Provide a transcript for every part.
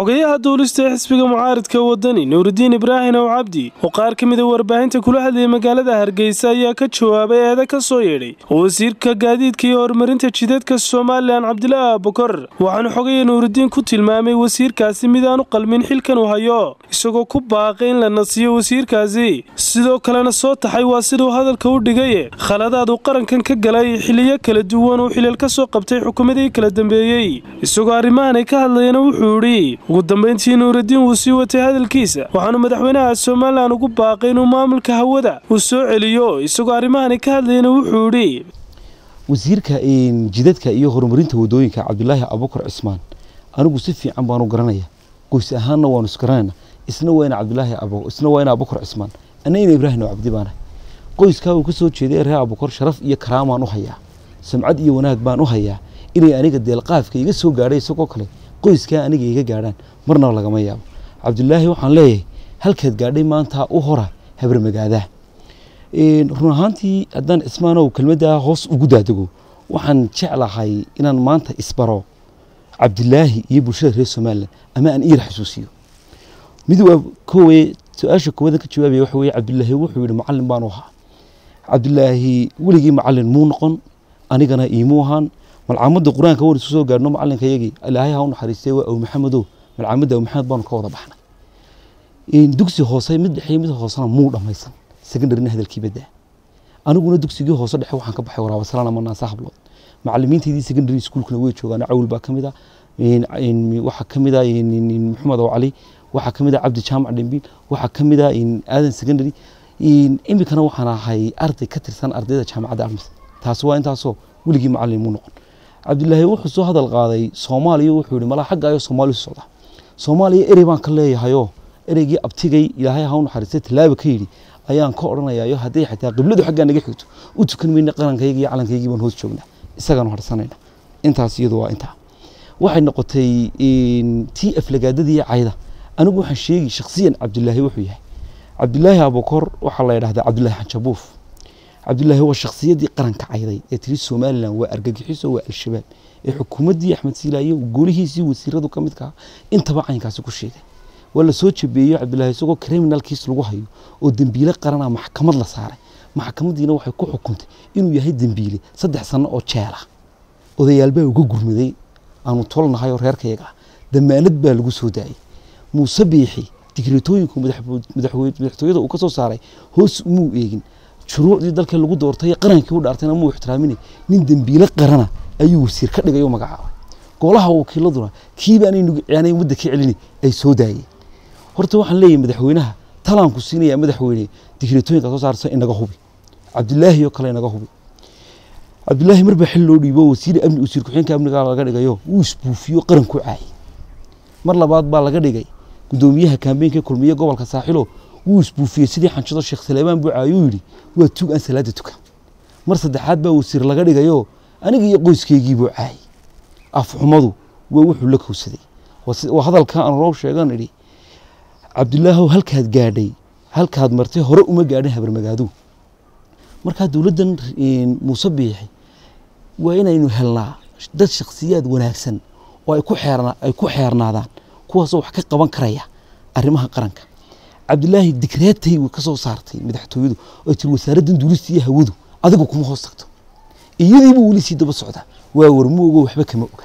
xogayaha duulista ee xisbiga mucaaridka wadani nuuridiin ibraahim ow cabdi oo qaar ka mida warbaahinta kula hadlayay magaalada hargeysa ayaa ka jawaabay eeda ka soo yeedhay wasiirka gaadiidka iyo horumarinta jidadka somalilan cabdilaahi abukar waxaanu xogaya nuuridiin ku tilmaamay wasiirkaasi midaanu qalmin xilkan uu hayo isagoo ku baaqay in la nasiyo wasiirkaasi sidoo kalena soo taxay waa siduu hadalka u dhigaye khaladaad uu qarankan ka galay xiliyo kala duwan uu xilal ka soo qabtay xukuumadii kala dambeeyey isagoo arrimahan ay ka hadlayana wuxuu idhi ugu dambayntii nuuridiin wuu sii watay hadalkiisa waxaanu madaxweynaha somalilan ugu baaqay inuu maamulka hawada uu soo celiyo isagoo arrimahani ka hadlayana wuxuu idhi wasiirka jidadka iyo horumarinta wadooyinka cabdulaahi abukar cismaan anigu si fiican baanu garanaya goys ahaanna waanu isgaranayna isna waa ina cabdulaahi isna waa ina abukar cismaan anna ina ibraahim cabdi baanahay qoyskaa uu ka soo jeeday reer abukar sharaf iyo karaamaan u hayaa samcad iyo wanaag baan u hayaa inay aniga deelqaafka iga soo gaadhay isagoo kale qoyskaa aniga iga gaadhaan marnaba lagama yaabo cabdulaahi waxaan leeyahay halkaad gaadhay maanta u hora habarmagaadaa run ahaantii haddaan cismaanow kelmaddaa hoos ugu daadego waxaan jeclahay inaan maanta isbaro cabdilaahi iyo bulshada reer somalilan ama aan iira xasuusiyo mid waa kowe su-aasha koowadan ka jawaabaya waxa weye cabdilaahi wuxuu yihi macallin baanu ahaa cabdilaahi weligii macallin muu noqon anigana iimuu ahaan malcaamadda qur-aanka wan isu soo gaadhno macallinka yagii ilaahay ha u naxariistay waa aw maxamedow malcaamadda aw maxamed baanu ka wada baxnay dugsi hoose mid dhexe mid hoosena muu dhammaysan secondarina hadalkii badaa aniguna dugsigii hoose dhexe waxaan ka baxay waraabasalaana ama naasa hablood macalimiintaydii secondary schoolkuna way joogaan cawil baa ka mid a waxaa ka mid a maxamed ow cali waxaa ka mid a cabdi jaamac dhembiil waxaa ka mid a aadan secondary imikana waxaan ahay arday ka tirsan ardayda jaamacadda armis taasi waa intaasoo weligii macallin muu noqon cabdilaahi wuxuu soo hadal qaaday soomaaliya wuxuu yihi malaa xagga ayo soomaaliya u socda soomaaliya erey baan ka leeyahayoo ereygii abtigay ilaahay ha u naxariistay tallaaba ka yidhi ayaan ka odhanayayo hadday xataa qibladu xaggaa naga xigto u tukan mayna qarankayga iyo calankaygii baan hoos joognaa isagaanu harsanayna intaas iyadu waa intaa waxay noqotay tii aflagaadadii iyo cayda anigu waxaan sheegi shakhsiyan cabdilaahi wuxuu yahay cabdilaahi abukor waxaa la yidhahdaa cabdilaahi xanjabuuf cabdilaahi waa shakhsiyaddii qaranka cayday ee tiri somalilan waa argagixiso waa al-shabaab ee xukuumaddii axmed siilaayo golihiisii wasiiradu ka midka ah intaba caynkaasi ku sheegay waa la soo jabeeyo cabdilaahi isagoo criminalkiis lagu hayo oo dembiile qarana maxkamad la saaray maxkamaddiina waxay ku xukuntay inuu yahay dembiile saddex sano oo jeela odayaalbaa uga gurmaday aanu tolnahay oo reerkayaga ah damaanad baa lagu soo daayay muuse biixi digreetooyinku madaxtooyada uu ka soo saaray hoos umuu eegin shuruucdii dalka lagu doortay qarankii u dhaartayna muu ixtiraaminay nin dembiile qarana ayuu wasiir ka dhigay oo magacaabay golaha wakiiladuna kiibaanay nugicaanay wadda ka celini ay soo daayeen horta waxaan leeyahay madaxweynaha talaanku siinayaa madaxweyne digreetooyinka soo saarsa inaga hubi cabdilaahi oo kale inaga hubi cabdilaahi marbaa xil loo dhiibo wasiir amni wasiir ku-xigeenka amniga laga dhigayo wuu isbuufiyo qaranku caayay mar labaad baa laga dhigay gudoomiyaha kaambeenka kulmiye gobolka saaxilo wuu isbuufiyey sidii xanjado sheekh saleebaan buu caayuu yidhi waa tug aan salaada tukan mar saddexaad baa wasiir laga dhigayo aniga iyo qoyskeygiibuu caayay afxumadu waa wuxuu la kowsaday waa hadalka aan roob sheegan idhi cabdilaahow halkaad gaadhay halkaad martay hore uma gaadhin habarmagaadu markaa dowladdan muuse biixi waa inaynu helnaa dad shakhsiyaad wanaagsan oo ay ku xeerna ay ku xeernaadaan kuwaasoo wax ka qaban karaya arrimaha qaranka cabdilaahi digreetay ka soo saartay madaxtooyadu oo tiri wasaaraddan duulista iyo hawadu adigu kuma hoos tagto iyadiiba weli sii daba socda waa warmu ogo waxba kama oga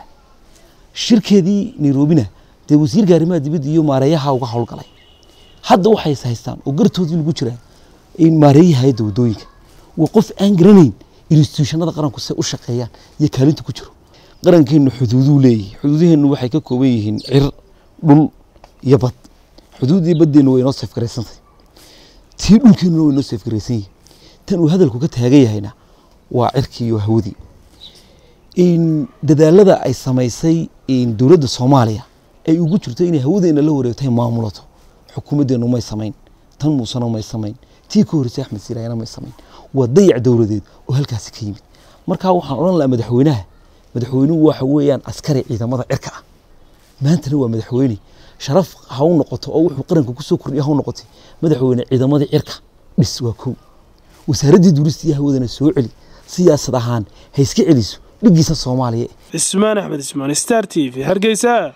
shirkeedii nairobina dee wasiirka arrimaha dibadda iyo maareeyaha uga howlgalay hadda waxay is haystaan oo gartoodii lagu jiraa maareeyaha hayadda waddooyinka waa qof aan garanayn instituushanada qaranku say u shaqeeyaan iyo kaalinta ku jiro qarankeennu xuduuduu leeyahay xuduudaheennu waxay ka kooban yihiin cir dhul iyo bad xuduuddii baddeennu way inoo seefgaraysantay tii dhulkeennuna way inoo seefgaraysan yihin tan uu hadalku ka taagan yahayna waa cirkii iyo hawadii dadaalada ay samaysay dowladda soomaaliya ay ugu jirto inay hawadeena la wareegtay maamulato xukuumaddeenu may samayn tan muusena may samayn tii ka horreysay axmed siiraayana may samayn waa dayac dowladeed oo halkaasi ka yimid markaa waxaan odhan lahaa madaxweynaha madaxweynuhu waxa weeyaan askari ciidamada cirka ah maantana waa madaxweyne sharaf ha u noqoto oo wuxuu qaranka kusoo kordhiya ha u noqotay madaxweyne ciidamadii cirka dhis waa kow wasaaraddii duulista iyo hawadana soo celi siyaasad ahaan ha iska celiso dhigiisa soomaaliya cismaan axmed ismaan star t v hargeysa